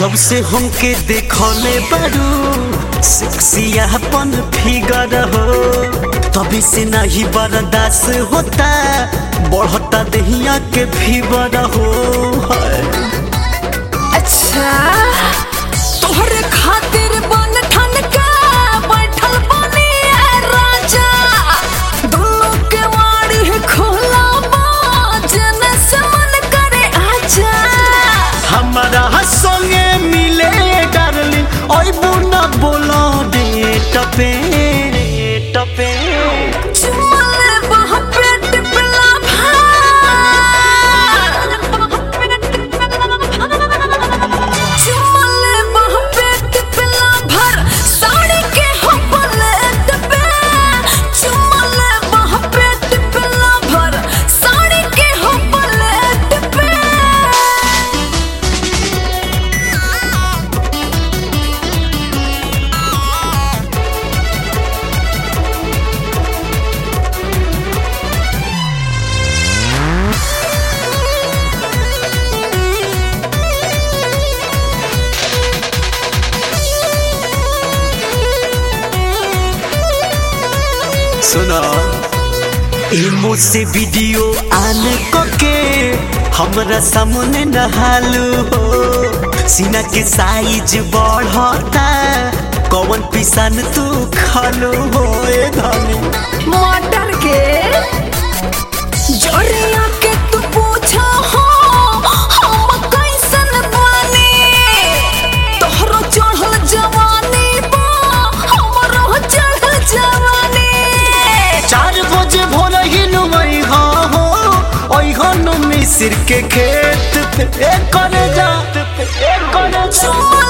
जब से हमके देखले बारू सेक्सियापन फिगर हो तभी से नहीं बर्दाश्त होता बढ़ता दहिया के फीवर हो हाय। अच्छा तोहरे खातिर बन ठन के बैठल बनी ए राजा दुल्लो के वाड़ी है खोला जने से मन करे आजा हमारा संगे मिले डार्लिंग ओए बुना बोलो दे टपे टपे चुमले बह पेट पिला चुमले बह पेट पिला भर साड़ी के हो पलेट पे चुमले बह पेट पिला भर साड़ी के हो पलेट पे सुना इमो से वीडियो आन के हमरा सामने नहालू हो सीना के साइज बढ़ता कौन पिसान तू खालू हो ए धनी मटर के जोरिया के तू पूछा हो हम कैसन बानी तोहरो चढ़ल जवानी बा हमरो चढ़ल जवानी चार बजे भोर ही नुमई हो ओई हो नु मिसिर के खेत पे ए करे जा ए करे जा